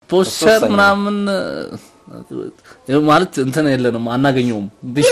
ፖስቸር ወሳኝ ነው። ምናምን እ፣ ማለት እንትን የለንም አናገኘውም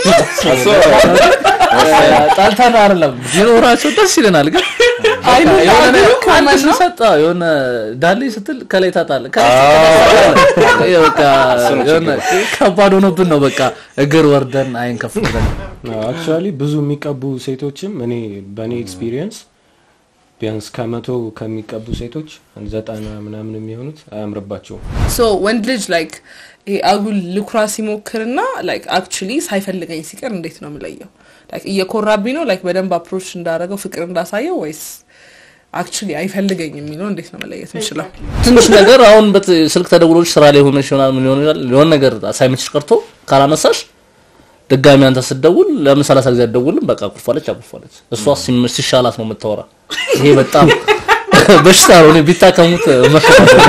ጣልተን አይደለም ቢኖራቸው ደስ ይለናል ግን አይኑ የሆነ ዳሌ ነገር ኮመን አንድ ነው። ሲሰጥ አዎ፣ የሆነ ዳሌ ስትል ከላይ ታጣለህ ከላይ ስትል በቃ የሆነ ከባድ ሆኖብን ነው በቃ እግር ወርደን አይን ከፍ ብለን አክቹዋሊ ብዙ የሚቀቡ ሴቶችም እኔ በእኔ ኤክስፒሪየንስ ቢያንስ ከመቶ ከሚቀቡ ሴቶች ዘጠና ምናምን የሚሆኑት አያምርባቸውም። ሶ ወንድ ልጅ ላይክ ይሄ አጉል ልኩራ ሲሞክርና ላይክ አክቹሊ ሳይፈልገኝ ሲቀር እንዴት ነው የምለየው? ላይክ እየኮራብኝ ነው ላይክ በደንብ አፕሮች እንዳደረገው ፍቅር እንዳሳየው ወይስ አክቹሊ አይፈልገኝ የሚለው እንዴት ነው መለየት የምችለው? ትንሽ ነገር አሁን በት ስልክ ተደውሎች ስራ ላይ ሆነሽ ይሆናል ምን ሊሆን ይችላል የሆነ ነገር አሳይመንትሽ ቀርቶ ካላነሳሽ ድጋሚ አንተ ስትደውል ለምን ሰላሳ ጊዜ አትደውልም በቃ አኩርፋለች አኩርፋለች እሷ ሲም- ሲሻላት ነው የምታወራ ይሄ በጣም በሽታ ነው እኔ ቢታከሙት እመክራለሁ።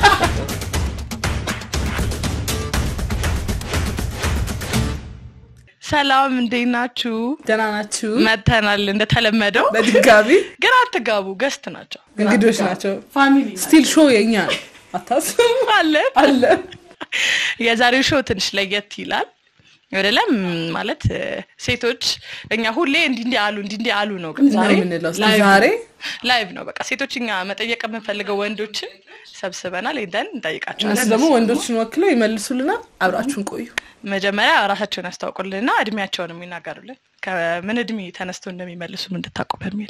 ሰላም እንዴት ናችሁ? ደህና ናችሁ? መተናል እንደተለመደው በድጋሚ ግን አትጋቡ፣ ገስት ናቸው እንግዶች ናቸው። ስቲል ሾው የኛ ነው። አታስቡ አለ አለ የዛሬው ሾው ትንሽ ለየት ይላል አይደለም ማለት እ፣ ሴቶች እኛ ሁሌ እንዲህ እንዲህ አሉ እንዲህ እንዲህ አሉ ነው ግን ምንድን ነው ዛሬ የምንለው? እስኪ ላይቭ ዛሬ ላይቭ ነው በቃ ሴቶች እኛ መጠየቅ የምንፈልገው ወንዶችን ሰብስበናል ሄደን እነሱ እንጠይቃቸዋለን ደግሞ ወንዶችን ወክለው ይመልሱልናል። አብራችሁን ቆዩ። መጀመሪያ ራሳቸውን ያስታውቁልንና እድሜያቸውን የሚናገሩልን ከምን እድሜ ተነስቶ እንደሚመልሱ እንድታውቁ በሚል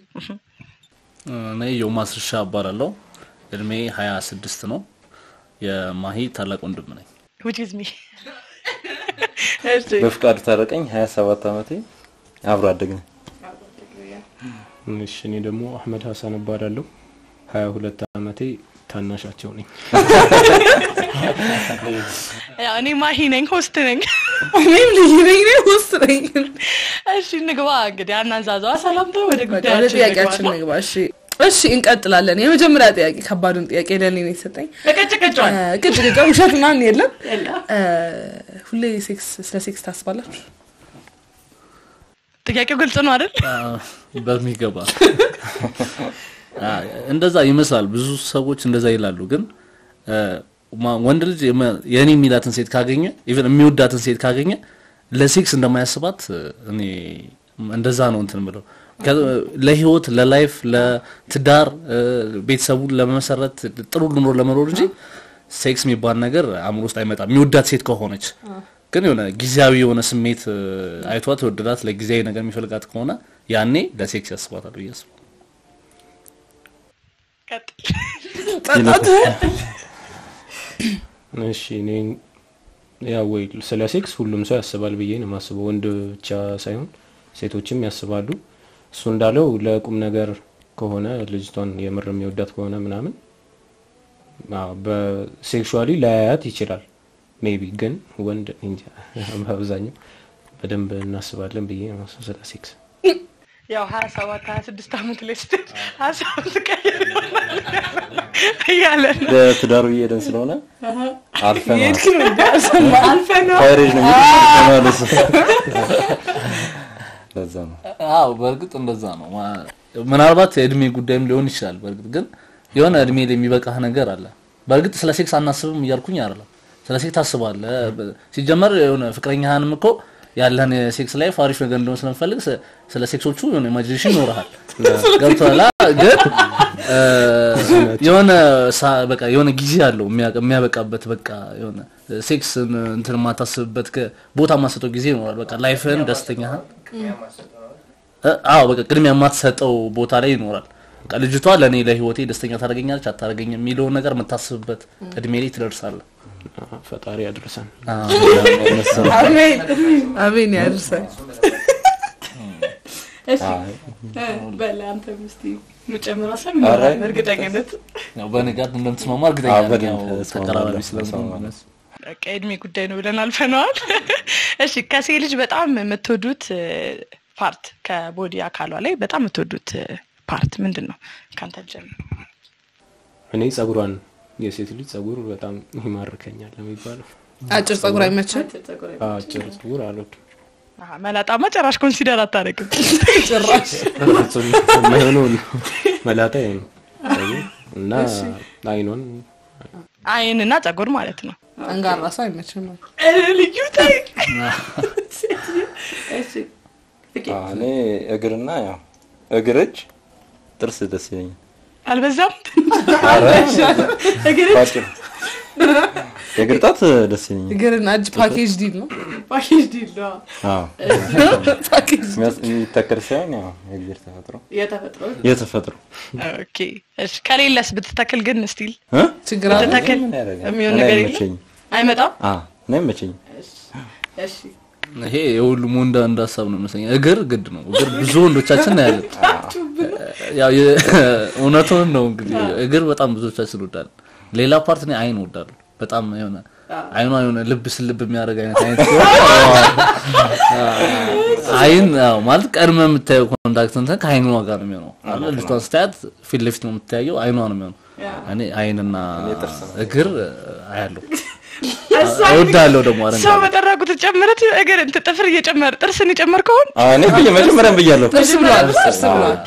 እኔ ዮ ማስርሻ እባላለሁ እድሜ ሀያ ስድስት ነው የማሂ ታላቅ ወንድም ነኝ which is me እሺ በፍቃዱ ታረቀኝ 27 ዓመቴ አብሮ አደግን። እሺ እኔ ደግሞ አህመድ ሀሳን እባላለሁ። ሀያ ሁለት ዓመቴ ታናሻቸው ነኝ። ያው እኔ ማሂ ነኝ ሆስት ነኝ እኔም ልዩ ነኝ እኔ ውስጥ ነኝ። እሺ እንግባ እንግዲህ አናዛዛዋ ሰላምታ ወደ ወደ ጉዳያችን ጥያቄያችን እንግባ። ንግባ። እሺ እሺ እንቀጥላለን። የመጀመሪያ ጥያቄ ከባዱን ጥያቄ ለእኔ ነው የተሰጠኝ። በቀጭቀጫዋል ቅጭ ቅጫ ውሸት ምናምን የለም። እ፣ ሁሌ ሴክስ ስለ ሴክስ ታስባላችሁ? ጥያቄው ግልጽ ነው አይደል አ፣ በሚገባ አ፣ እንደዛ ይመስላል ብዙ ሰዎች እንደዛ ይላሉ ግን አ፣ ማ- ወንድ ልጅ የመ- የእኔ የሚላትን ሴት ካገኘ ኢቨን የሚወዳትን ሴት ካገኘ ለሴክስ እንደማያስባት እ፣ እኔ እንደዛ ነው እንትን ብለው ለህይወት ለላይፍ ለትዳር እ፣ ቤተሰቡን ለመመሰረት ጥሩ ኑሮ ለመኖር እንጂ ሴክስ የሚባል ነገር አእምሮ ውስጥ አይመጣም የሚወዳት ሴት ከሆነች ግን የሆነ ጊዜያዊ የሆነ ስሜት እ፣ አይቷት ወደዳት ለጊዜያዊ ነገር የሚፈልጋት ከሆነ ያኔ ለሴክስ ያስባታል ብዬ አስባለሁ። ቀጥል እሺ እኔ ያው ወይ ስለ ሴክስ ሁሉም ሰው ያስባል ብዬ ነው የማስበው። ወንድ ብቻ ሳይሆን ሴቶችም ያስባሉ። እሱ እንዳለው ለቁም ነገር ከሆነ ልጅቷን የምር የሚወዳት ከሆነ ምናምን አዎ፣ በሴክሹዋሊ ላያያት ይችላል ሜቢ። ግን ወንድ እንጃ በአብዛኛው በደንብ እናስባለን ብዬ ነው የማስበው ስለ ሴክስ። ያው ሀያ ሰባት ሀያ ስድስት አመት ላይ ስትል ሀሳብ ትቀይር ይሆናል እያለ ነው ለትዳሩ እየሄደን ስለሆነ አልፈናል። የሄድክ ነው እንዴ? አልሰማህም? አልፈነው ፓይሬጅ ነው የሚሉት ለዛ ነው አዎ በእርግጥ እንደዛ ነው። ማ- ምናልባት የእድሜ ጉዳይም ሊሆን ይችላል። በእርግጥ ግን የሆነ እድሜ ላይ የሚበቃህ ነገር አለ። በእርግጥ ስለ ሴክስ አናስብም እያልኩኝ አይደለም። ስለ ሴክስ ታስባለህ። በ- ሲጀመር የሆነ ፍቅረኛህንም እኮ ያለህን የሴክስ ላይፍ አሪፍ ነገር እንደሆነ ስለምፈልግ ስ- ስለ ሴክሶቹ የሆነ ኢማጂኔሽን ይኖርሃል። ገብቶሃል? አ- ግን እ፣ የሆነ ሳ- በቃ የሆነ ጊዜ አለው የሚያ- የሚያበቃበት በቃ የሆነ ሴክስ እንትን የማታስብበት ከ- ቦታ የማትሰጠው ጊዜ ይኖራል። በቃ ላይፍህን ደስተኛህን እ፣ አዎ በቃ ቅድሚያ የማትሰጠው ቦታ ላይ ይኖራል። በቃ ልጅቷ ለእኔ ለህይወቴ ደስተኛ ታደርገኛለች አታደርገኝም የሚለውን ነገር የምታስብበት እድሜ ላይ ትደርሳለህ። ፈጣሪ ያድርሰን። አሜን አሜን ያድርሰን። በለ አንተ ምስቲ ምጨምር ሀሳብ ኧረ፣ እርግጠኝነት ያው በንጋት እንደምትስማማ እርግጠኛ አዎ፣ ነኝ። በደንብ ያው እስማማለሁ፣ ተቀራራቢ ስለሆነ እስማማለሁ። በቃ የእድሜ ጉዳይ ነው ብለን አልፈነዋል። እሺ ከሴት ልጅ በጣም የምትወዱት እ፣ ፓርት ከቦዲ አካሏ ላይ በጣም የምትወዱት እ፣ ፓርት ምንድን ነው? ከአንተ ጀምር። እኔ ጸጉሯን የሴት ልጅ ጸጉር በጣም ይማርከኛል ነው የሚባለው። አጭር ጸጉር አይመችም አጭር ጸጉር አልወድም አሀ፣ መላጣማ ጭራሽ ኮንሲደር አታደርግም። ጭራሽ። ፍጹም የማይሆነውን መላጣ ይሄ ነው እና አይኗን አይንና ጸጉር ማለት ነው። አንጋራ ሰው አይመችም። ልዩ ታይ አዎ፣ እኔ እግርና ያው እግር እጅ ጥርስ ደስ ይለኛል። አልበዛም? ባጭሩ የእግር ጣት ደስ ይለኛል። እግርና እጅ ፓኬጅ ዲል ነው። ፓኬጅ ዲል ነው አዎ ፓኬጅ የሚያስ- የሚተከል ሳይሆን ያው የእግዜር ተፈጥሮ የተፈጥሮ። የተፈጥሮ ኦኬ እሺ። ከሌለስ ብትተክል ግን ስቲል እ? ችግር አለ። ብትተክል ምን ያደርጋል? የሚሆን እኔ ነገር የለም? አይመቸኝም። አይመጣም? አዎ እኔ አይመቸኝም። እሺ ይሄ የሁሉም ወንድ አንድ ሀሳብ ነው ይመስለኛል። እግር ግድ ነው። እግር ብዙ ወንዶቻችን ነው ያለን። ያው የ- እውነቱን ነው እንግዲህ እግር በጣም ብዙዎቻችን እንወዳለን። ሌላ ፓርት እኔ አይን እወዳለሁ በጣም የሆነ አይኗ የሆነ ልብ ስልብ የሚያደርግ አይነት አይነት ሲሆን አይን ያው ማለት ቀድመ የምታየው ኮንታክት እንትን ከአይኗ ጋር ነው የሚሆነው አይደል? ልጅቷን ስታያት ፊት ለፊት ነው የምታየው፣ አይኗ ነው የሚሆነው። እኔ አይንና እግር አያለሁ እወዳለሁ ደግሞ ሰው አረንጓዴ በጠራ ቁጥር ጨምረት እግር እንትን ጥፍር እየጨመር ጥርስን የጨመር ከሆን አዎ እኔ ብዬ መጀመሪያም ብያለሁ። ጥርስ ብሏል። ጥርስ ብሏል።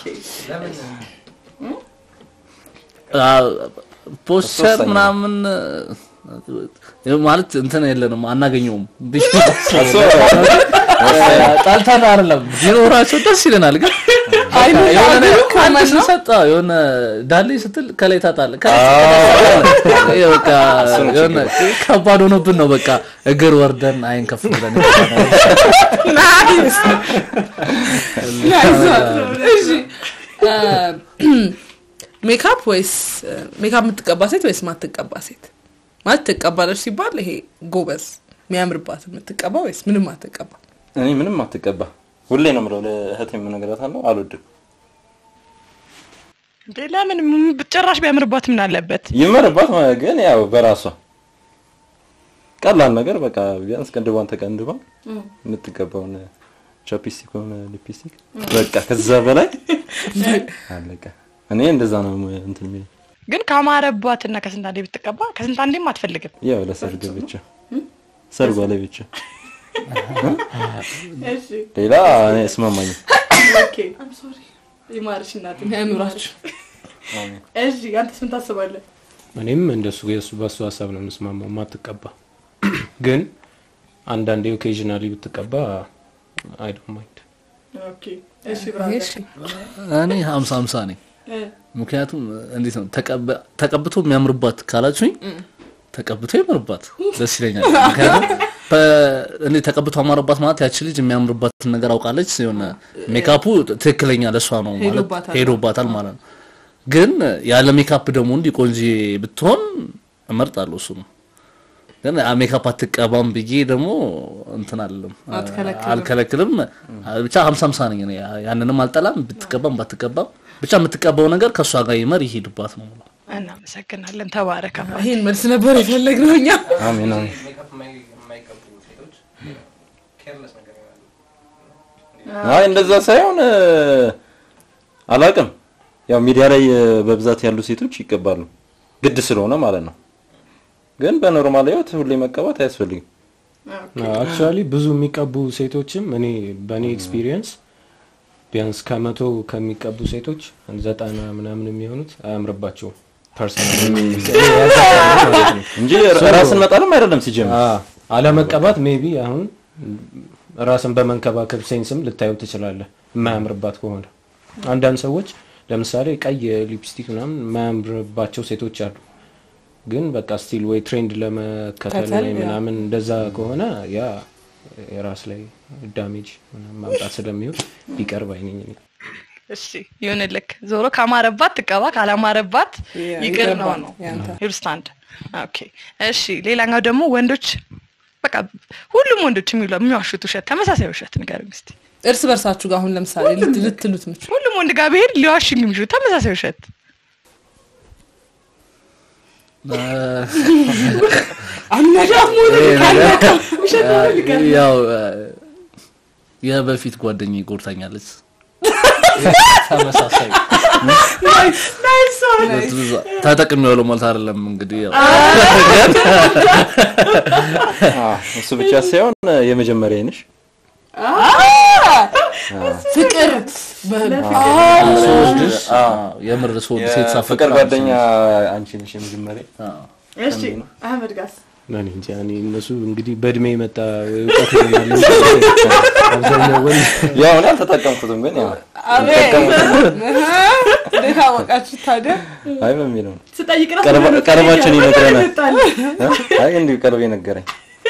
ፖስቸር ሶስተኛ። ምናምን እ፣ ማለት እንትን የለንም አናገኘውም እሱ ጣልታን አይደለም ቢኖራቸው ደስ ይለናል ግን አይኑ የሆነ አንዱ አንድ ኮመን ነው። ስንሰጥ አዎ፣ የሆነ ዳሌ ስትል ከላይ ታጣለህ ከላይ ስትል ይሄ በቃ የሆነ ከባድ ሆኖብን ነው በቃ እግር ወርደን አይን ከፍ ብለን ናይስ ናይስ። እሺ ሜካፕ ወይስ ሜካፕ የምትቀባ ሴት ወይስ ማትቀባ ሴት? ማለት ትቀባለች ሲባል ይሄ ጎበዝ የሚያምርባት የምትቀባ ወይስ ምንም አትቀባ? እኔ ምንም አትቀባ ሁሌ ነው የምለው ለእህቴ የምነግራታለሁ አልወድም እንዴ ለምን ም- ጭራሽ ቢያምርባት ምን አለበት? ይመርባት ማለት ግን ያው በራሷ ቀላል ነገር በቃ ቢያንስ ቅንድቧን ተቀንድባ የምትገባውን ቻፕስቲክ ሆነ ሊፕስቲክ በቃ ከዛ በላይ አለቀ። እኔ እንደዛ ነው እንትን የሚለኝ ግን ካማረባትና ከስንት አንዴ ብትቀባ ከስንት አንዴም አትፈልግም። ያው ለሰርግ ብቻ ሰርጓ ላይ ብቻ ሌላ እኔ እስማማኝ ይማርሽ እናት። ያኑራችሁ። እሺ አንተስ ምን ታስባለህ? እኔም እንደሱ የሱ በሱ ሀሳብ ነው የምስማማው። ማትቀባ ግን አንዳንዴ ኦኬዥናሊ ብትቀባ አይ ዶንት ማይንድ። ኦኬ እሺ እሺ እኔ ሀምሳ ሀምሳ ነኝ ምክንያቱም እንዴት ነው ተቀብ- ተቀብቶ የሚያምርባት ካላችሁኝ ተቀብቶ ይመርባት ደስ ይለኛል ምክንያቱም በ- እኔ ተቀብቶ አማረባት ማለት ያቺ ልጅ የሚያምርባትን ነገር አውቃለች የሆነ ሜካፑ ትክክለኛ ለእሷ ነው ማለት ሄዶባታል። ሄዶባታል ማለት ነው ግን ያለ ሜካፕ ደግሞ እንዲህ ቆንጆ ብትሆን እመርጣለሁ እሱ ነው ግን አ- ሜካፕ አትቀባም ብዬ ደግሞ እንትን አለም አትከለክልም። አልከለክልም ብቻ ሀምሳ ሀምሳ ነኝ እኔ ያንንም አልጠላም ብትቀባም ባትቀባም ብቻ የምትቀባው ነገር ከእሷ ጋር ይመር ይሄድባት ነው የምለው። እናመሰግናለን። ተባረከ። ይሄን መልስ ነበር የፈለግነው እኛ። አሜን አሜን አይ እንደዛ ሳይሆን እ፣ አላቅም ያው ሚዲያ ላይ እ፣ በብዛት ያሉ ሴቶች ይቀባሉ ግድ ስለሆነ ማለት ነው ግን በኖርማል ህይወት ሁሌ መቀባት አያስፈልግም አክቹዋሊ ብዙ የሚቀቡ ሴቶችም እኔ በእኔ ኤክስፒሪየንስ ቢያንስ ከመቶ ከሚቀቡ ሴቶች ዘጠና ምናምን የሚሆኑት አያምርባቸውም ፐርሰናል እንጂ ራስን መጣልም አይደለም ሲጀምር አለመቀባት ሜቢ አሁን ራስን በመንከባከብ ሴንስም ልታየው ትችላለህ የማያምርባት ከሆነ አንዳንድ ሰዎች ለምሳሌ ቀይ ሊፕስቲክ ምናምን የማያምርባቸው ሴቶች አሉ ግን በቃ ስቲል ወይ ትሬንድ ለመከተል ከተል፣ ወይ ያ። ምናምን እንደዛ ከሆነ ያ የራስ ላይ ዳሜጅ ምናምን ማምጣት ስለሚሆን ቢቀርብ አይነኝ እኔ። እሺ ይሁንልክ። ዞሮ ካማረባት ትቀባ፣ ካላማረባት ያ- ይቅር ነው ይገባል ነው ያንተ። ዩርስታንድ ኦኬ። እሺ ሌላኛው ደግሞ ወንዶች በቃ ሁሉም ወንዶች የሚሉ የሚዋሹት ውሸት ተመሳሳይ ውሸት ንገረኝ እስኪ። እርስ በርሳችሁ ጋር አሁን ለምሳሌ ልት- ልትሉት ምችሉ ሁሉም ወንድ ጋር ብሄድ ሊዋሽኝ የሚችሉ ተመሳሳይ ውሸት ያው የበፊት ጓደኛ ጎድታኛለች ተመሳሳይ ተጠቅሜዋለሁ ማለት አይደለም እንግዲህ ያው አ፣ እሱ ብቻ ሳይሆን እ፣ የመጀመሪያ ነሽ ፍቅር ስወድሽ አዎ፣ የምር ስወድ ሴት ሳፈቅር ፍቅር ጓደኛ አንቺ ነሽ የመጀመሪያ አዎ። እሺ አህመድ ጋስ እኔ እንጃ እኔ እነሱ እንግዲህ በእድሜ የመጣ እውቀት ይሆናል እንጂ አብዛኛው ወንድ ያው እኔ አልተጠቀምኩትም ግን ያው አቤት እንዴት አወቃችሁ ታዲያ? አይ በሚለው ነው። ስጠይቅ ራሱ ቀርባ- የሆነ ቀርባችን ጥያቄ ይነግረናል። ይመጣል። እ? አይ እንዲሁ ቀልቤ ነገረኝ።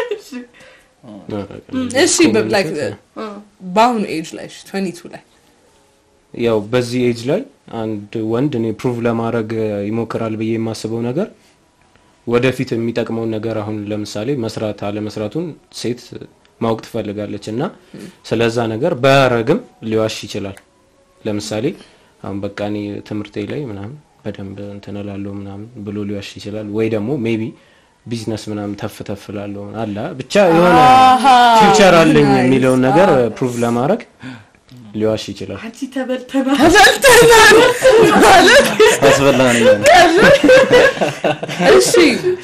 እሺ በ- like በአሁኑ ኤጅ ላይ ትዌንቲ ቱ ላይ ያው በዚህ ኤጅ ላይ አንድ ወንድ እኔ ፕሩቭ ለማድረግ ይሞክራል ብዬ የማስበው ነገር ወደፊት የሚጠቅመውን ነገር አሁን ለምሳሌ መስራት አለመስራቱን ሴት ማወቅ ትፈልጋለች እና ስለዛ ነገር ባያረግም ሊዋሽ ይችላል። ለምሳሌ አሁን በቃ እኔ ትምህርቴ ላይ ምናምን በደንብ እንትን እላለሁ ምናምን ብሎ ሊዋሽ ይችላል። ወይ ደግሞ ሜቢ ቢዝነስ ምናምን ተፍ ተፍ እላለሁ አላ ብቻ የሆነ ፊውቸር አለኝ የሚለውን ነገር ፕሩቭ ለማድረግ ሊዋሽ ይችላል። አንቺ ተበልተናል። አስበላን እያለ እሺ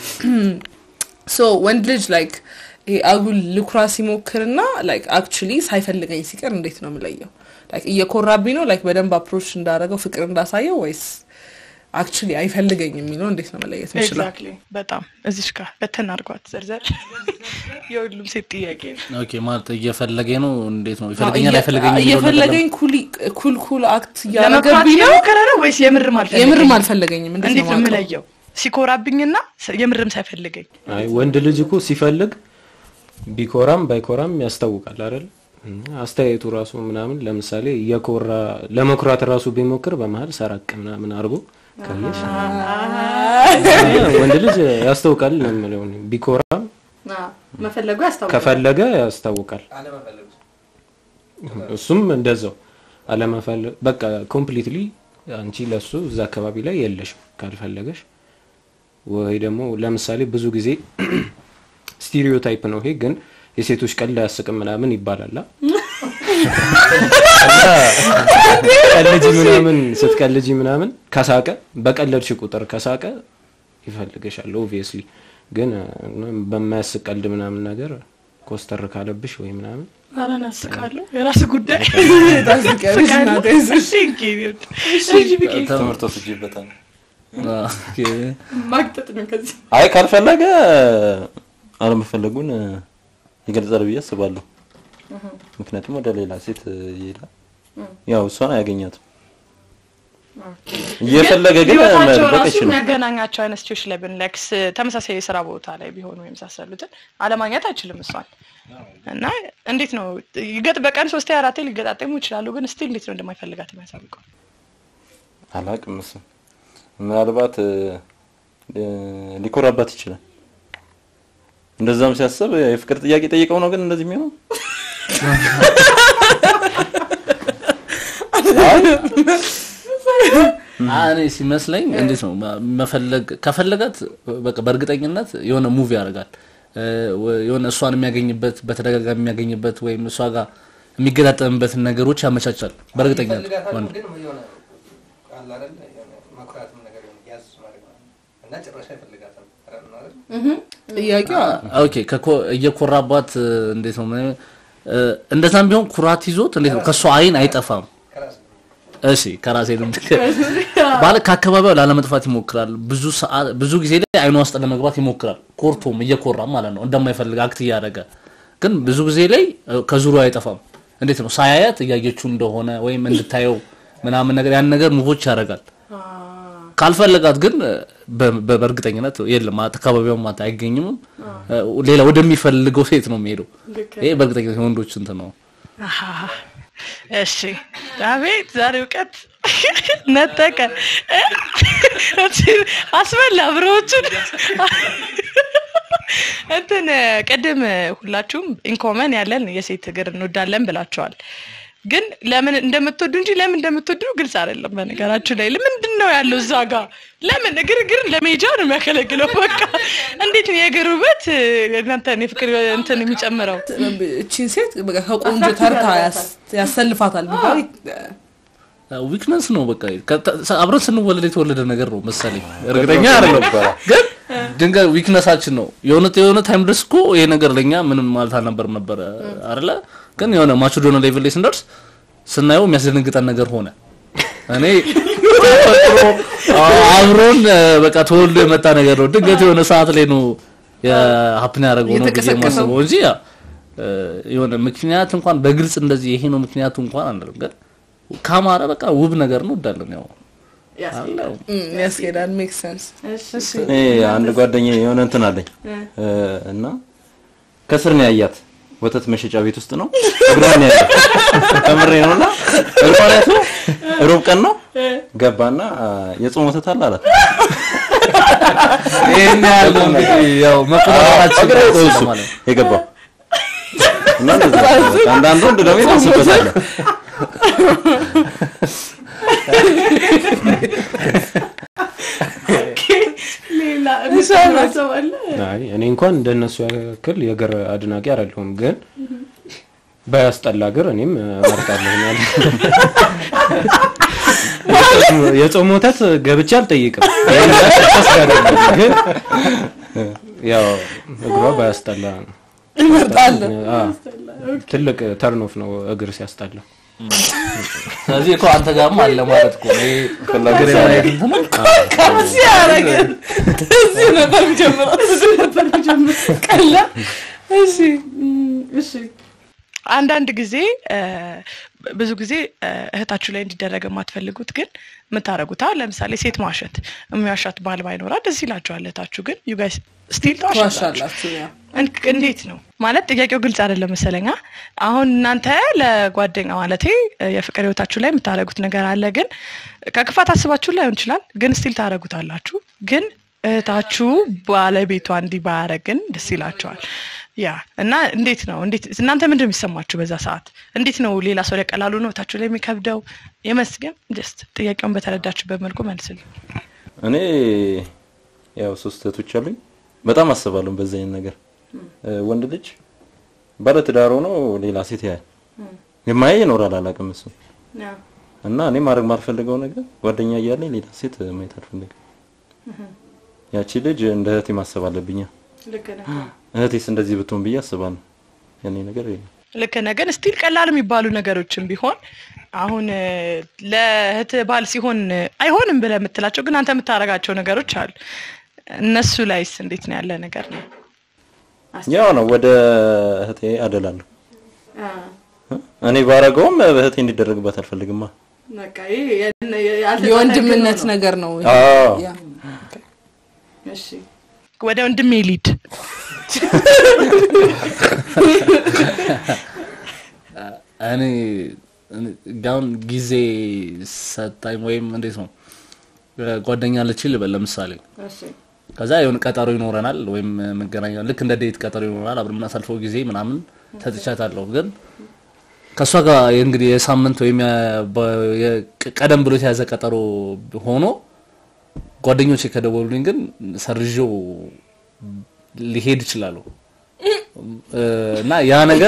ሶ ወንድ ልጅ ላይክ ይሄ አጉል ልኩራ ሲሞክርና ላይክ አክቹሊ ሳይፈልገኝ ሲቀር እንዴት ነው የምለየው? ላይክ እየኮራብኝ ነው ላይክ በደንብ አፕሮች እንዳደረገው ፍቅር እንዳሳየው ወይስ አክቹሊ አይፈልገኝ የሚለው እንዴት ነው መለየት የምችለው? ኤግዛክትሊ በጣም እዚሽ ጋር በተን አድርጓት ዘርዘር የሁሉም ሴት ጥያቄ ነው። ኦኬ ማለት እየፈለገኝ ነው እንዴት ነው ይፈልገኛል አይፈልገኝ እየፈለገኝ ኩል- ኩል ኩል አክት ለመኩራት እያደረገብኝ ነው የሞከረ ነው ወይስ የምርም አልፈለገኝም? የምርም አልፈለገኝም እንዴት እንዴት ነው ነው የማውቀው? የምለየው? ሲኮራብኝና ስ- የምርም ሳይፈልገኝ አይ ወንድ ልጅ እኮ ሲፈልግ ቢኮራም ባይኮራም ያስታውቃል አይደል? እና አስተያየቱ ራሱ ምናምን ለምሳሌ እየኮራ ለመኩራት ራሱ ቢሞክር በመሀል ሰራቅ ምናምን አድርጎ ካየሽ ወንድ ልጅ ያስታውቃል ነው የምለው እኔ። ቢኮራም መፈለጉ ያስታውቃል። ከፈለገ ያስታውቃል። እሱም እንደዛው አለመፈለግ በቃ ኮምፕሊትሊ አንቺ ለሱ እዛ አካባቢ ላይ የለሽም ካልፈለገሽ ወይ ደግሞ ለምሳሌ ብዙ ጊዜ ስቲሪዮታይፕ ነው ይሄ ግን የሴቶች ቀልድ አያስቅም ምናምን ይባላል አ? እና ቀልጂ ምናምን ስትቀልጂ ምናምን ከሳቀ በቀለድሽ ቁጥር ከሳቀ ይፈልግሻል ኦብቪየስሊ ግን እ፣ በማያስቅ ቀልድ ምናምን ነገር ኮስተር ካለብሽ ወይ ምናምን ኧረ እናስቃለሁ። የራስ ጉዳይ ታስቀያለሽ እናቴ። እሺ፣ እንግዲህ እሺ፣ ቢቂ ትምህርት ወስጄበታል። ኦኬ ማግጠጥ ነው ከዚህ አይ ካልፈለገ አለመፈለጉን ይገልጻል ብዬ አስባለሁ። ምክንያቱም ወደ ሌላ ሴት ይሄዳል። ያው እሷን አያገኛትም። እየፈለገ ግን ህይወታቸው መደበቅ ራሱ አይችልም። የሚያገናኛቸው አይነት ሲቹዌሽን ላይ ብንለክስ ተመሳሳይ የስራ ቦታ ላይ ቢሆኑ የመሳሰሉትን አለማግኘት አይችልም እሷን እና እንዴት ነው ይገጥ በቀን ሶስቴ አራቴ ሊገጣጠሙ ይችላሉ ግን ስቲል እንዴት ነው እንደማይፈልጋት የሚያሳውቀው አላቅም እሱ ምናልባት እ፣ እ፣ ሊኮራባት ይችላል። እንደዛም ሲያስብ የፍቅር ጥያቄ ጠይቀው ነው ግን እንደዚህ የሚሆነው አ- እኔ ሲመስለኝ እንዴት ነው ማ- መፈለግ ከፈለጋት በቃ በእርግጠኝነት የሆነ ሙቭ ያደርጋል እ፣ ወ- የሆነ እሷን የሚያገኝበት በተደጋጋሚ የሚያገኝበት ወይም እሷ ጋር የሚገጣጠምበትን ነገሮች ያመቻቻል በእርግጠኝነት ይፈልጋታል ወንድ ግን የሆነ አለ አይደል የሆነ መኩራትም ነገር የሆነ ያዝ ማድረግ ነው እና ጭራሽ አይፈልጋትም ኧረ ነው አይደል ጥያቄው ኦኬ ከኮ- እየኮራባት እ፣ እንዴት ነው እ፣ እንደዛም ቢሆን ኩራት ይዞት እንዴት ነው ከእሷ አይን አይጠፋም ከራስ እሺ ከራሴ ልምድ ባለ ከአካባቢው ላለመጥፋት ይሞክራል። ብዙ ሰዓት ብዙ ጊዜ ላይ አይኗ ውስጥ ለመግባት ይሞክራል። ኮርቶም እየኮራም ማለት ነው እንደማይፈልግ አክት እያደረገ ግን ብዙ ጊዜ ላይ እ፣ ከዙሪያው አይጠፋም። እንዴት ነው ሳያያት እያየችው እንደሆነ ወይም እንድታየው ምናምን ነገር ያን ነገር ሙቮች ያደርጋል። ካልፈለጋት ግን እ፣ በ- በ- በእርግጠኝነት የለም አካባቢው ማታ አይገኝም። እ፣ ሌላ ወደሚፈልገው ሴት ነው የሚሄደው። ይሄ በእርግጠኝነት የወንዶች እንትን ነው። አሃ። እሺ አቤት ዛሬ እውቀት ነጠቀ አስበላ ብሮዎቹን እንትን ቅድም ሁላችሁም ኢንኮመን ያለን የሴት እግር እንወዳለን ብላችኋል ግን ለምን እንደምትወዱ እንጂ ለምን እንደምትወዱ ግልጽ አይደለም በነገራችሁ ላይ ምንድን ነው ያለው እዛ ጋር ለምን እግር እግርን ለሜጃ ነው የሚያገለግለው በቃ እንዴት ነው የእግር ውበት እናንተን የፍቅር እንትን የሚጨምረው እቺን ሴት በቃ ከቆንጆ ተርታ ያስ- ያሰልፋታል ቢባል ዊክነስ ነው በቃ ከተ- አብረን ስንወለድ የተወለደ ነገር ነው መሰለኝ እርግጠኛ አይደለም ግን ድንገት ዊክነሳችን ነው የሆነ የሆነ ታይም ድረስ እኮ ይሄ ነገር ለኛ ምንም ማለት አልነበርም ነበረ አይደለ ግን የሆነ ማቹዶና ሌቭል ላይ ስንደርስ ስናየው የሚያስደነግጠን ነገር ሆነ እኔ ተፈጥሮ አብሮን እ፣ በቃ ተወልዶ የመጣ ነገር ነው። ድንገት የሆነ ሰዓት ላይ ነው የሀፕን ያደረገው ነው ብዬ የተቀሰቀሰው። የማስበው እንጂ ያ እ፣ የሆነ ምክንያት እንኳን በግልጽ እንደዚህ ይሄ ነው ምክንያቱ እንኳን አንልም። ግን ካማረ በቃ ውብ ነገር ነው እንዳለን ያው አለው። ያስኬዳል ሜክ ሰንስ እኔ አንድ ጓደኛ የሆነ እንትን አለኝ እ፣ እና ከስር ነው ያያት ወተት መሸጫ ቤት ውስጥ ነው እግሯን ያያት ከምሬ ነውና እግሯን ያያት ሩብ ቀን ነው ገባና አ፣ የጾም ወተት አለ አላት ይሄን ያህል ነው እንግዲህ ያው መቆጣጠራችን እግሬ ነው እሱ ማለት ነው። የገባው እና እንደዛ ነው። በቃ አንዳንዱ ወንድ ደግሞ ይደርስበታል ሌላ አይ እኔ እንኳን እንደነሱ ያክል የእግር አድናቂ አይደለሁም፣ ግን ባያስጠላ እግር እኔም እመርጣለሁ። ያለ የጾም ወተት ገብቼ አልጠይቅም፣ ይሄን ነገር ተስፋ አይደለም፣ ግን ያው እግሯ ባያስጠላ እመርጣለሁ አ፣ ትልቅ ተርኖፍ ነው እግር ሲያስጠላ። ስለዚህ እኮ አንተ ጋርም አለ ማለት እኮ ይሄ እግር የማየት እንትን ነው። ከዚህ ያረገን እዚህ ነበር የሚጀምረው እዚህ ነበር የሚጀምረው ቀላ እሺ እሺ አንዳንድ ጊዜ እ፣ ብዙ ጊዜ እ፣ እህታችሁ ላይ እንዲደረግ የማትፈልጉት ግን የምታደርጉት አሁን ለምሳሌ ሴት ማሸት የሚዋሻት ባል ባይኖራት ደስ ይላችኋል። እህታችሁ ግን ዩ ጋይስ ስቲል ተዋሻላችሁ። ትዋሻላችሁ ያ እን- እንዴት ነው ማለት ጥያቄው ግልጽ አይደለም መሰለኛ። አሁን እናንተ ለጓደኛ ማለቴ እ፣ የፍቅር ህይወታችሁ ላይ የምታደርጉት ነገር አለ፣ ግን ከክፋት አስባችሁ ላይሆን ይችላል፣ ግን ስቲል ታደርጉታላችሁ። ግን እህታችሁ ባለቤቷ እንዲህ ባያደርግ ግን ደስ ይላቸዋል። ያ እና እንዴት ነው እንዴት እናንተ ምንድን ነው የሚሰማችሁ በዛ ሰዓት? እንዴት ነው ሌላ ሰው ላይ ቀላሉ ነው እህታችሁ ላይ የሚከብደው? የመስገን ጀስት ጥያቄውን በተረዳችሁበት መልኩ መልስልኝ። እኔ ያው ሶስት እህቶች አሉኝ። በጣም አስባለሁ በዚህ አይነት ነገር እ፣ ወንድ ልጅ ባለ ትዳር ሆኖ ሌላ ሴት ያያል የማያይ ይኖራል አላውቅም እሱ እና እኔ ማድረግ ማልፈልገው ነገር ጓደኛ እያለኝ ሌላ ሴት ማየት አልፈልግም። ያቺ ልጅ እንደ እህቴ ማሰብ አለብኛ። እህቴስ እንደዚህ ብትሆን ብዬ አስባለሁ። ያኔ ነገር ይሄ ነው። ልክ ነህ። ግን ስቲል ቀላል የሚባሉ ነገሮችን ቢሆን አሁን እ፣ ለእህት ባል ሲሆን እ፣ አይሆንም ብለህ የምትላቸው ግን አንተ የምታደርጋቸው ነገሮች አሉ። እነሱ ላይስ እንዴት ነው ያለ ነገር ነው? ያው ነው ወደ እህቴ አደላለሁ። እኔ ባረገውም እህቴ እንዲደረግባት አልፈልግማ። የወንድምነት ነገር ነው ይሄ። አዎ ያ ወደ ወንድሜ ሊድ እኔ እኔ አሁን ጊዜ ሰጣኝ ወይም እንዴት ነው ጓደኛ ልችል ልበል ለምሳሌ ከዛ የሆነ ቀጠሮ ይኖረናል ወይም መገናኛ ልክ እንደ ዴት ቀጠሮ ይኖረናል አብረን የምናሳልፈው ጊዜ ምናምን ሰጥቻታለሁ ግን ከእሷ ጋር እንግዲህ የሳምንት ወይም የ- በ- የ- ቀደም ብሎ የተያዘ ቀጠሮ ሆኖ ጓደኞቼ ከደወሉልኝ ግን ሰርዤው ሊሄድ ይችላሉ እና ያ ነገር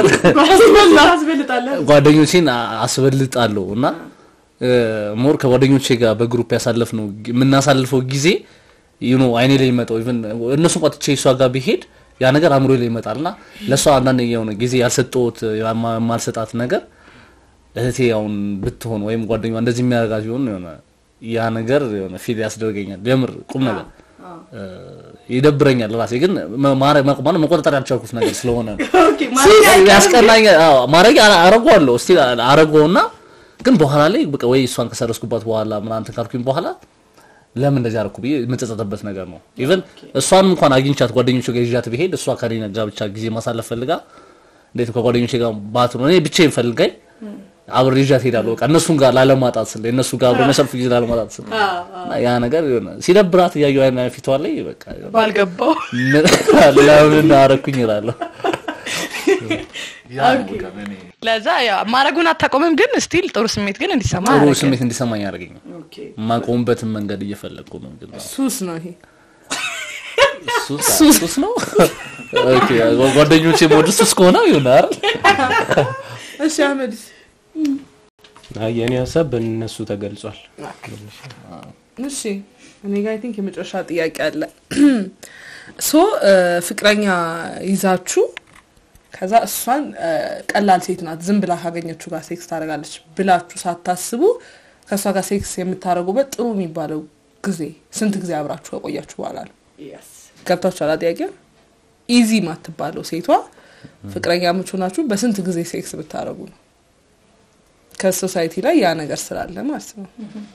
ጓደኞቼን አ- አስበልጣለሁ እና ሞር ከጓደኞቼ ጋር በግሩፕ ያሳለፍነው ጊ- የምናሳልፈው ጊዜ ዩኖ አይኔ ላይ ይመጣው ኢቨን እነሱ እንኳን ትቼ እሷ ጋር ቢሄድ ያ ነገር አእምሮ ላይ ይመጣል እና ለእሷ አንዳንድ የሆነ ጊዜ ያልሰጠሁት የማ- የማልሰጣት ነገር እህቴ አሁን ብትሆን ወይም ጓደኛ እንደዚህ የሚያደርጋት ቢሆን የሆነ ያ ነገር የሆነ ፊል ያስደርገኛል። የምር ቁም ነገር እ፣ ይደብረኛል። ራሴ ግን መ- ማረ- መ- ማለት መቆጣጠር ያልቻልኩት ነገር ስለሆነ ነው። ያስቀናኛል። አዎ ማድረግ አረገዋለሁ እስቲ አረገውና ግን በኋላ ላይ በቃ ወይ እሷን ከሰረስኩባት በኋላ ምናምን እንትን ካልኩኝ በኋላ ለምን እንደዚህ አደረኩ ብዬ የምጸጸትበት ነገር ነው። ኢቨን እሷን እንኳን አግኝቻት ጓደኞቼ ጋር ይዣት ብሄድ እሷ ከኔ ጋር ብቻ ጊዜ ማሳለፍ ፈልጋ እንዴት ከጓደኞቼ ጋር ባትሆን እኔ ብቻዬን ፈልጋኝ አብሬ ይዣት ሄዳለሁ። በቃ እነሱን ጋር ላለማጣት ስለ እነሱ ጋር አብሮ መሰልፍ ጊዜ ላለማጣት ስለ እና ያ ነገር የሆነ ሲደብራት እያየሁ አይነ ፊቷ ላይ በቃ የሆነ ባልገባው ለምን አደረኩኝ እላለሁ። ለዛ ያው ማድረጉን አታቆምም፣ ግን ስቲል ጥሩ ስሜት ግን እንዲሰማ ጥሩ ያደርጋል። ስሜት እንዲሰማኝ ያደርገኝ የማቆምበትን መንገድ እየፈለግኩ ነው። ግን ሱስ ነው ይሄ ሱስ ሱስ ነው። ኦኬ ጓደኞቼ ሞድ ሱስ ከሆነ ይሁን አይደል? እሺ አህመድ አይ የኔ ሀሳብ በእነሱ ተገልጿል። እሺ እኔ ጋር አይ ቲንክ የመጨረሻ ጥያቄ አለ ሶ ፍቅረኛ ይዛችሁ ከዛ እሷን እ፣ ቀላል ሴት ናት ዝም ብላ ካገኘችው ጋር ሴክስ ታደርጋለች ብላችሁ ሳታስቡ ከእሷ ጋር ሴክስ የምታደርጉበት ጥሩ የሚባለው ጊዜ ስንት ጊዜ አብራችሁ ከቆያችሁ በኋላ ነው ገብታችኋል ጥያቄ ኢዚ ማትባለው ሴቷ ፍቅረኛ ምቹ ናችሁ በስንት ጊዜ ሴክስ ብታደረጉ ነው ከሶሳይቲ ላይ ያ ነገር ስላለ ማለት ነው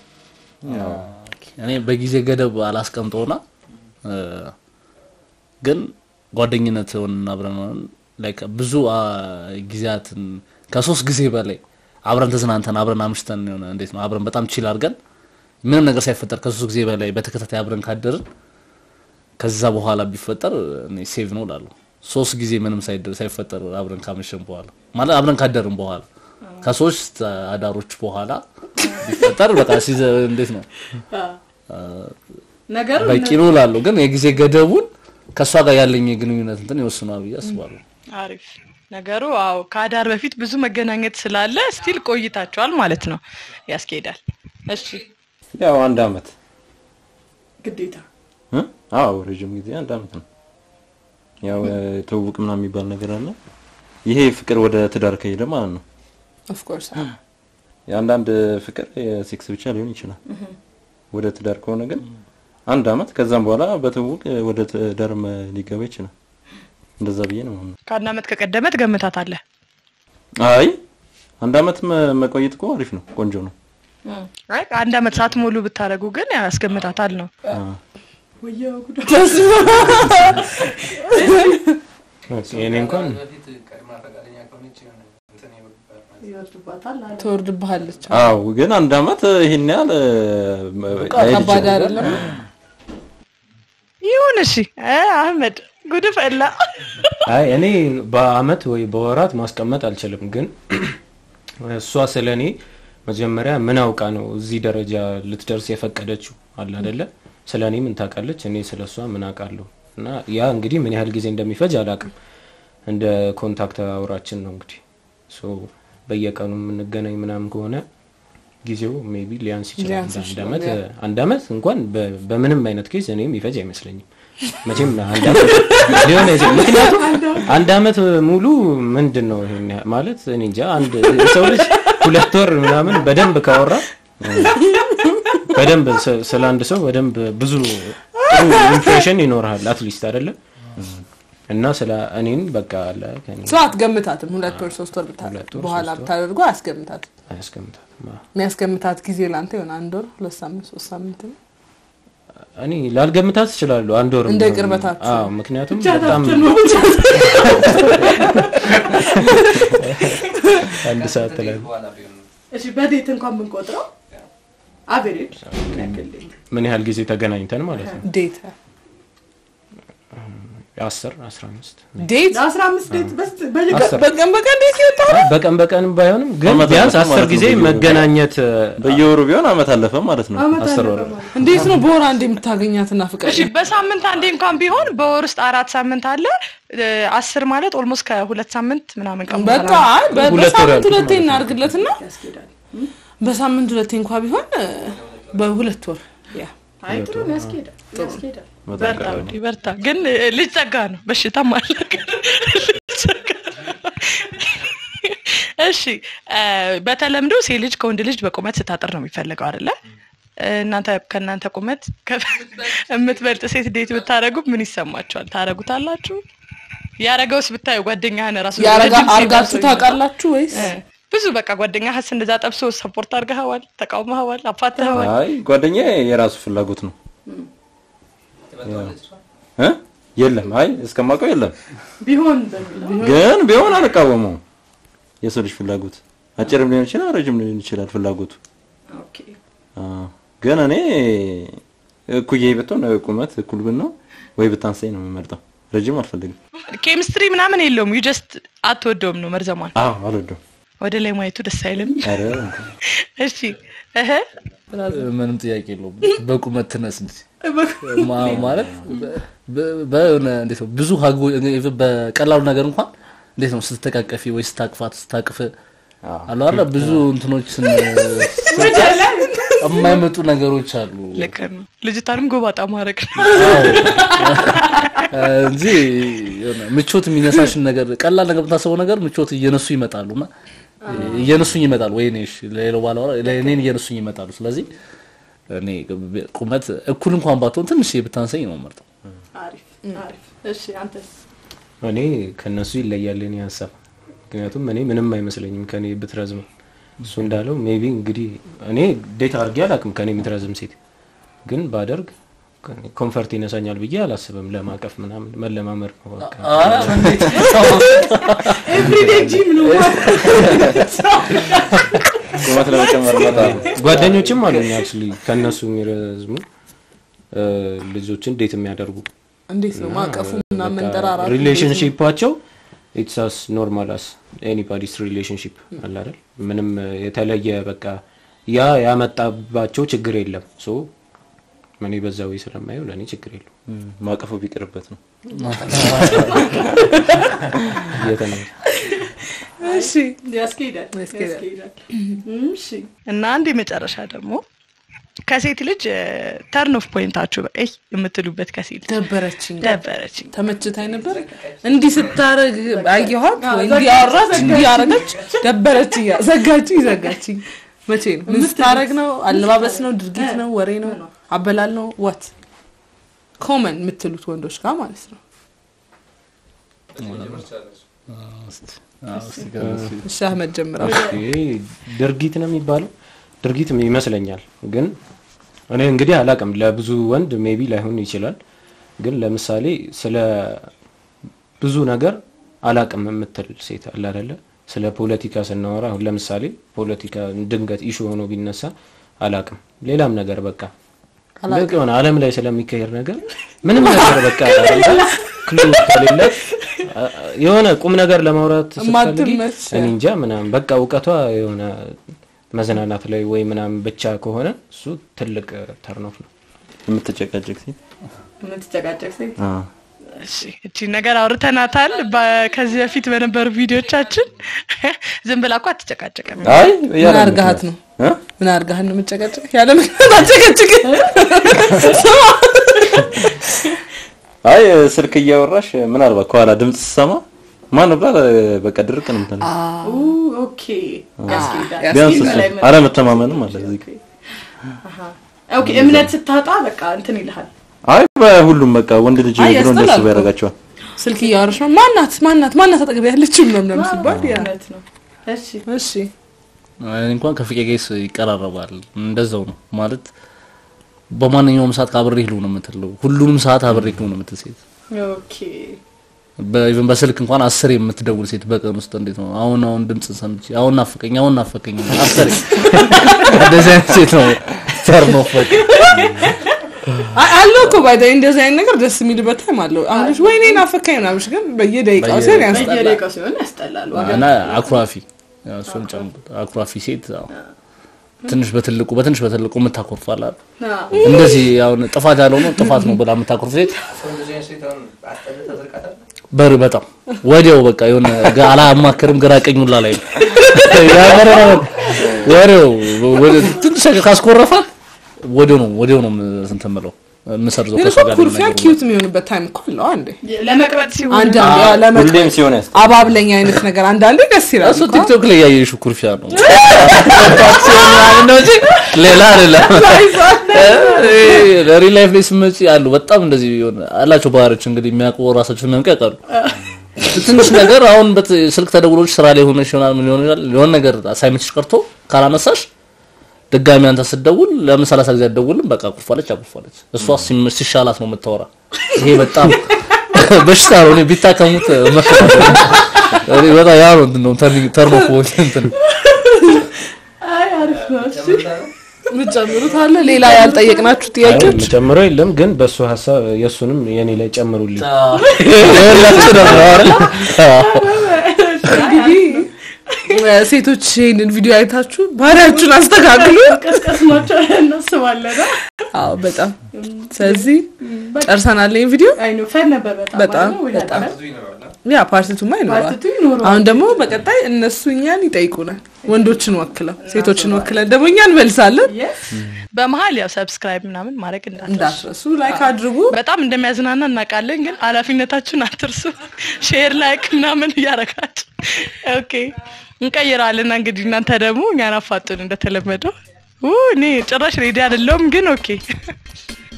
እኔ በጊዜ ገደብ አላስቀምጠውና እ፣ ግን ጓደኝነት ሆነን አብረን ሆነን ላይክ ብዙ አ፣ ጊዜያትን ከሶስት ጊዜ በላይ አብረን ተዝናንተን አብረን አምሽተን የሆነ እንዴት ነው አብረን በጣም ቺል አድርገን ምንም ነገር ሳይፈጠር ከሶስት ጊዜ በላይ በተከታታይ አብረን ካደርን ከዛ በኋላ ቢፈጠር እኔ ሴቭ ነው እላለሁ። ሶስት ጊዜ ምንም ሳይደር ሳይፈጠር አብረን ካመሸን በኋላ ማለት አብረን ካደርን በኋላ ከሶስት አዳሮች በኋላ ቢፈጠር በቃ ሲዘ እንዴት ነው ነገሩ በቂ ነው እላለሁ። ግን የጊዜ ገደቡን ከእሷ ጋር ያለኝ የግንኙነት እንትን ይወስኗል ብዬ አስባለሁ። አሪፍ ነገሩ አዎ ከአዳር በፊት ብዙ መገናኘት ስላለ ስቲል ቆይታቸዋል ማለት ነው ያስኬዳል እሺ ያው አንድ አመት ግዴታ እ? አዎ ረጅም ጊዜ አንድ አመት ነው። ያው እ፣ ትውውቅ ምናምን የሚባል ነገር አለ። ይሄ ፍቅር ወደ ትዳር ከሄደ ማለት ነው። ኦፍኮርስ የአንዳንድ ፍቅር የሴክስ ብቻ ሊሆን ይችላል። ወደ ትዳር ከሆነ ግን አንድ አመት ከዛም በኋላ በትውውቅ ወደ ትዳር መ- ሊገባ ይችላል። እንደዛ ብዬ ነው የማምነው። ከአንድ አመት ከቀደመ ትገምታታለህ አይ አንድ አመት መ- መቆየት እኮ አሪፍ ነው፣ ቆንጆ ነው። አይ አንድ አመት ሳትሞሉ ብታደርጉ ግን ያው ያስገምታታል ነው የኔ እንኳን በፊት ቀድማ ፈቃደኛ ከሆነች የሆነ እንትን ይወርድባታል ማለት ነው። ትወርድብሃለች አዎ ግን አንድ አመት ይሄን ያህል እ፣ መ- ላይሄድ ከባድ ይችላል። አይደለም ይሁን እሺ እ፣ አህመድ ጉድ ፈላ አይ እኔ በአመት ወይ በወራት ማስቀመጥ አልችልም። ግን እሷ ስለ እኔ መጀመሪያ ምን አውቃ ነው እዚህ ደረጃ ልትደርስ የፈቀደችው አለ አደለ? ስለ እኔ ምን ታውቃለች? እኔ ስለ እሷ ምን አውቃለሁ? እና ያ እንግዲህ ምን ያህል ጊዜ እንደሚፈጅ አላውቅም። እንደ ኮንታክት አውራችን ነው እንግዲህ ሶ በየቀኑ የምንገናኝ ምናምን ከሆነ ጊዜው ሜቢ ሊያንስ ይችላል። ሊያንስ አንድ ይችላል፣ አመት ያ። አንድ አመት እንኳን በ- በምንም አይነት ኬዝ እኔ የሚፈጅ አይመስለኝም። መቼም አንድ አመት ሊሆን አይችልም። ምክንያቱም አንድ አመት ሙሉ ምንድን ነው ይሄን ያህል ማለት እኔ እንጃ። አንድ የሰው ልጅ ሁለት ወር ምናምን በደንብ ካወራ በደንብ ስ- ስለ አንድ ሰው በደንብ ብዙ ጥሩ ኢምፕሬሽን ይኖርሃል አትሊስት አይደለም እና ስለ እኔን በቃ አለ ከእኔ ሰው አትገምታትም ሁለት ወር ሶስት ወር ብታ- ሁለት ወር፣ በኋላ ሶስት ወር። ብታደርጉ አያስገምታትም አያስቀምጣትም። አዎ። የሚያስገምታት ጊዜ ለአንተ የሆነ አንድ ወር ሁለት ሳምንት ሶስት ሳምንት ነው እኔ ላልገምታት እችላለሁ አንድ ወር እንደ ቢሆን። ቅርበታችሁ። አዎ ምክንያቱም በጣም አንድ ሰዓት ላይ በኋላ ቢሆን ነው። እሺ በዴት እንኳን ብንቆጥረው አቬሬጅ ምን ያህል ጊዜ ተገናኝተን ማለት ነው ዴት አስር አስራ አምስት ዴት ለአስራ አምስት ዴት በስ በየቀ- አስር በቀን በቀን ዴት ይወጣ በቀን በቀን ባይሆንም ግን አመት ቢያንስ አለፈ አስር ማለት ነው ጊዜ በየወሩ። መገናኘት በየወሩ ቢሆን አመት አለፈ ማለት ነው። አመት አስር አለፈ ወር ማለት ነው። እንዴት ነው በወር አንድ የምታገኛትና ፍቅር እሺ በሳምንት አንዴ እንኳን ቢሆን በወር ውስጥ አራት ሳምንት አለ እ፣ አስር ማለት ኦልሞስት ከሁለት ሳምንት ምናምን ቀን በቃ በኋላ አይ በ- ሁለት ወር በሳምንት ያልኩት ሁለቴ ማለት ነው። እናርግለትና ያስኬዳል። በሳምንት ሁለቴ እንኳ ቢሆን እ፣ በሁለት ወር ያ አይ ጥሩ ነው፣ ያስኬዳል ያስኬዳል። በጣም በርታ ቀላል ነው። ውዴ፣ በርታ ግን እ፣ ልጅ ጸጋ ነው በሽታም አለ ግን ልጅ ጸጋ ነው። እሺ እ፣ በተለምዶ ሴት ልጅ ከወንድ ልጅ በቁመት ስታጥር ነው የሚፈልገው አይደለ እ፣ እናንተ ከእናንተ ቁመት ከ- የምትበልጥ ሴት ዴት ብታደረጉ ምን ይሰማችኋል ታረጉታላችሁ ያረገውስ ብታዩ ጓደኛህን ራሱ ያረጋ ረጅም ሴት አርጋችሁ አስሮ ታውቃላችሁ ወይስ እ፣ ብዙ በቃ ጓደኛህስ እንደዛ ጠብሶ ሰፖርት አድርገኸዋል ተቃውመኸዋል አፋተኸዋል አይ ጓደኛዬ የራሱ ፍላጎት ነው ትበልጠዋለች እሷ? እ? የለም አይ እስከማውቀው የለም ቢሆን በሚለው ግን ቢሆን አልቃወመውም። የሰው ልጅ ፍላጎት አጭርም ሊሆን ይችላል፣ ረጅም ሊሆን ይችላል ፍላጎቱ። ኦኬ አ፣ ግን እኔ እኩዬ ብትሆን ቁመት እኩል ብን ነው ወይ ብታንሰኝ ነው የምመርጠው። ረጅም አልፈልግም። ኬሚስትሪ ምናምን የለውም ዩ ጀስት አትወደውም ነው መርዘሟል አዎ አልወደውም። ወደ ላይ ማየቱ ደስ አይልም ኧረ እሺ እህ ምንም ጥያቄ የለውም። በቁመት ትነስ እንጂ ማ- ማለት በ- በ- በሆነ እንዴት ነው ብዙ ሀጎ ኢቭን በቀላሉ ነገር እንኳን እንዴት ነው ስትተቃቀፊ ወይ ስታቅፋት ስታቅፍ አሉ አለ ብዙ እንትኖችን የማይመጡ ነገሮች አሉ ልክ ነው ልጅቷንም ጎባጣ ማድረግ ነው እ፣ እንጂ የሆነ ምቾት የሚነሳሽን ነገር ቀላል ነገር ብታስበው ነገር ምቾት እየነሱ ይመጣሉ እና እየነሱኝ ይመጣሉ ወይ እኔ እሺ ለሌላው ባላወራ እኔን እየነሱኝ ይመጣሉ ስለዚህ እኔ ቁመት እኩል እንኳን ባትሆን ትንሽ ብታንሰኝ ነው መርጠው አሪፍ አሪፍ። እሺ አንተስ? እኔ ከነሱ ይለያል የኔ ሀሳብ። ምክንያቱም እኔ ምንም አይመስለኝም ከኔ ብትረዝም። እሱ እንዳለው ሜቢ እንግዲህ እኔ ዴት አድርጌ አላውቅም ከኔ የምትረዝም ሴት ግን ባደርግ ኮንፈርት ይነሳኛል ብዬ አላስብም። ለማቀፍ ምናምን መለማመድ ነው በቃ። ኤቭሪዴይ ጂም ነው ቁመት ለመጨመር በጣም ጓደኞችም አሉኝ አክቹሊ ከእነሱ የሚረዝሙ እ፣ ልጆችን ዴት የሚያደርጉ እንዴት ነው ማቀፉ እና መንጠራራቱ? ሪሌሽንሺፓቸው ኢትስ አስ ኖርማል አስ ኤኒባዲስ ሪሌሽንሺፕ አለ አይደል? ምንም የተለየ በቃ ያ ያመጣባቸው ችግር የለም። ሶ እኔ በዛው ስለማየው ለእኔ ችግር የለው ማቀፉ ቢቀርበት ነው። እየተናገ እሺ ያስኬዳል ያስኬዳል። ያስኬዳል። እሺ እና አንድ የመጨረሻ ደግሞ ከሴት ልጅ ተርን ኦፍ ፖይንታችሁ በቃ ይህ የምትሉበት ከሴት ልጅ ደበረችኝ ደበረችኝ ተመችታኝ ነበር እንዲህ ስታረግ አየኋት ወይ እንዲህ አወራች እንዲህ አረገች ደበረችኝ ዘጋችኝ ዘጋችኝ መቼ ነው ምን ስታረግ ነው አለባበስ ነው ድርጊት ነው ወሬ ነው አበላል ነው ዋት ኮመን የምትሉት ወንዶች ጋር ማለት ነው እሺ አህመድ ጀምረው ይሄ ድርጊት ነው የሚባለው ድርጊት ይመስለኛል። ግን እኔ እንግዲህ አላቅም ለብዙ ወንድ ሜቢ ላይሆን ይችላል። ግን ለምሳሌ ስለ ብዙ ነገር አላቅም የምትል ሴት አለ አይደለ? ስለ ፖለቲካ ስናወራ አሁን ለምሳሌ ፖለቲካ ድንገት ኢሹ ሆኖ ቢነሳ አላቅም፣ ሌላም ነገር በቃ በቃ የሆነ ዓለም ላይ ስለሚካሄድ ነገር ምንም ነገር በቃ ክሉ ከሌለ የሆነ ቁም ነገር ለማውራት ስትፈልጊ እማትመች። እኔ እንጃ ምናምን በቃ እውቀቷ የሆነ መዝናናት ላይ ወይ ምናምን ብቻ ከሆነ እሱ ትልቅ ተርኖፍ ነው። የምትጨቃጨቅ ሴት የምትጨቃጨቅ ሴት አዎ። እሺ እቺ ነገር አውርተናታል በ- ከዚህ በፊት በነበሩ ቪዲዮቻችን ዝም ብላ እኮ አትጨቃጨቅም አይ ምን ያለ አርጋሃት ነው እ? ምን አርጋሃት ነው የምጨቀጭቅ ያለ ምክንያት አጨቀጭቅ ስማ አይ ስልክ እያወራሽ ምናልባት ከኋላ ድምጽ ስሰማ ማን ብላ በቃ ድርቅ ነው የምትለው። ኡ ኦኬ ያስኬዳል ቢያንስ ያስኬዳል እሱ ላይ መ- አለመተማመንም አለ እዚህ ጋር። አሃ ኦኬ እምነት ስታጣ በቃ እንትን ይልሃል አይ በሁሉም በቃ ወንድ ልጅ አይ ብሎ እንደሱ ያስጠላል እኮ። ያደርጋቸዋል። ስልክ እያወራሽ ነው ማናት ማናት ማናት አጠገብ ያለችው ምናምን ሲባል ያ እውነት ነው እሺ እሺ እኔ እንኳን ከፍቄ ጋይስ ይቀራረባል። እንደዛው ነው ማለት በማንኛውም ሰዓት አብሬህ ልሁን ነው የምትለው። ሁሉንም ሰዓት አብሬህ ልሁን ነው የምትል ሴት ኦኬ በኢቨን በስልክ እንኳን አስር የምትደውል ሴት በቀን ውስጥ እንዴት ነው? አሁን አሁን ድምጽ ሰምቼ አሁን ናፈቀኝ አሁን ናፈቀኝ አስር እንደዚህ አይነት ሴት ነው ተርኖ ፈቅ አይ አለው እኮ ባይ እንደዚህ አይነት ነገር ደስ የሚልበት ታይም አለው። አሁን ልጅ ወይኔ ናፈካኝ ምናምን ግን በየደቂቃው ሲሆን ያስጠላል። በየደቂቃው ሲሆን ያስጠላል ዋጋ እና አኩራፊ ያው እሱን ጨምሩት። አኩራፊ ሴት ያው ትንሽ በትልቁ በትንሽ በትልቁ የምታኮርፋላት እንደዚህ አሁን ጥፋት ያለው ነው ጥፋት ነው ብላ የምታኮርፍ ሴት ሰው እንደዚህ አይነት ሴት አሁን አስጠልተህ ታዘልቃታለህ? በር በጣም ወዲያው በቃ የሆነ ጋ- አላማክርም ግራ ቀኙላ ላይ ነው ያመረረ ወዲያው ወደ ትንሽ ነገር ካስኮረፋት ወዲያው ነው ወዲያው ነው እንትን የምለው የምሰርዘው ግን ከእሷ እኮ ጋር ኩርፊያ ነገር ኪዩት የሚሆንበት ታይም እኮ አለው አንዴ ለመቅረጥ ሲሆን አንዳንዴ ያው ለመቅረብ ሁሌም ሲሆን ያስ አባብለኝ አይነት ነገር አንዳንዴ ደስ ይላል እሱ እኮ። ቲክቶክ ላይ ያየሽው ኩርፊያ ነው ነው እንጂ ሌላ አይደለም። ሪል ላይፍ ላይ ስመጪ አሉ በጣም እንደዚህ የሆነ አላቸው ባህሪዎች እንግዲህ የሚያውቁ ራሳቸው የሚያውቁ ያውቃሉ። ትንሽ ነገር አሁን በት ስልክ ተደውሎች ስራ ላይ ሆነሽ ይሆናል ምን ይሆናል የሆነ ነገር ሳይመችሽ ቀርቶ ካላነሳሽ ድጋሚ አንተ ስትደውል ለምን ሰላሳ ጊዜ አትደውልም? በቃ አኩርፋለች አኩርፋለች። እሷ ሲም- ሲሻላት ነው የምታወራ። ይሄ በጣም በሽታ ነው። እኔ ቢታከሙት እመክራለሁ። እኔ በጣም ያ ነው እንትን ነው ተርኒ- ተርኖ ፖይንት እንትን አይ አሪፍ ነው እሺ የምትጨምሩት አለ ሌላ ያልጠየቅናችሁ ጥያቄዎች ጨምረው የለም ግን በእሱ ሀሳብ የእሱንም የኔ ላይ ጨምሩልኝ። የሁላችን ነው አይደል? እንግዲህ ሴቶች ይህንን ቪዲዮ አይታችሁ ባህሪያችሁን አስተካክሉ። ቀስቀስ ናቸው እናስባለን አዎ በጣም ስለዚህ ጨርሰናል ይህን ቪዲዮ አይ ነው ፈን ነበር በጣም በጣም አይደል? ወይ በጣም አይደል? ብዙ ይኖራል አ? ያ ፓርቲቱማ ይኖራል። ፓርቲቱ ይኖረዋል። አሁን ደግሞ በቀጣይ እነሱ እኛን ይጠይቁናል፣ ወንዶችን ወክለው ሴቶችን ወክለን ደግሞ እኛ እንመልሳለን። Yes? በመሀል ያው ሰብስክራይብ ምናምን ማድረግ እንዳትረሱ። እንዳትረሱ ላይክ አድርጉ። በጣም እንደሚያዝናና እናውቃለን፣ ግን ኃላፊነታችሁን አትርሱ። ሼር ላይክ ምናምን እያረጋችሁ ኦኬ እንቀይራለን። እንግዲህ እናንተ ደግሞ እኛን አፋጡን እንደተለመደው ኡ፣ እኔ ጭራሽ ሬዲ አይደለሁም ግን ኦኬ